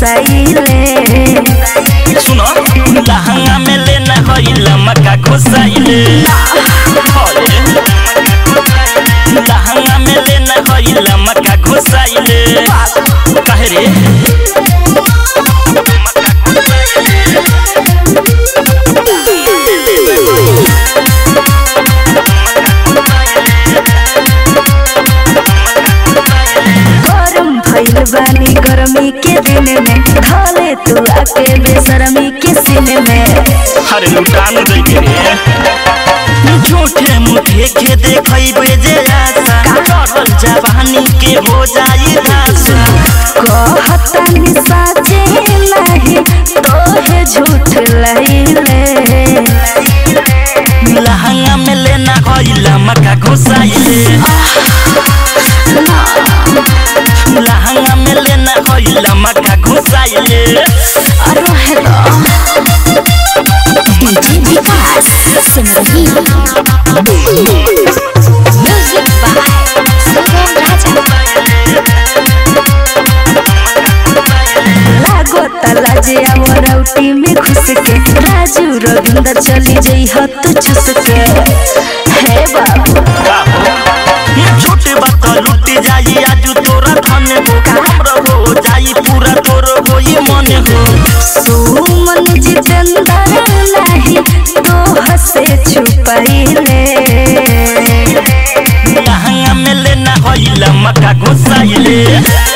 घुसाइले सुनो लहंगा में लेना होइला मका घुसाइले अरे लहंगा में लेना होइला मका घुसाइले काहे रे गरम भइल बानी गर्मी के दिन में धले तू आके बेशर्मी के सीने में अरे लुटान दे के रे झूठे मुठे के देखई जे आशा करल जवानी के हो जाई धासा कहतनी साचे नहीं तोहे झूठ लइले लहंगा में लेना होइला मका घुसाइले लहंगा में लेना होइला मका घुसाइले अरे हेलो डीजे विकास सुन रही म्यूजिक बाय सुगम राजा लागो तलाजिया मोरौटी में घुस के राजू रविंदर चली जई हत चुस के हे बाबू ये छोटे बात लुट जाई आजू तोरा धन हो हमरा हो जाई पूरा तोर होई मन हो सुमन जितेंद्र नहीं तो हसे छुपाइले लहंगा में लेना होइला मका घुसाइले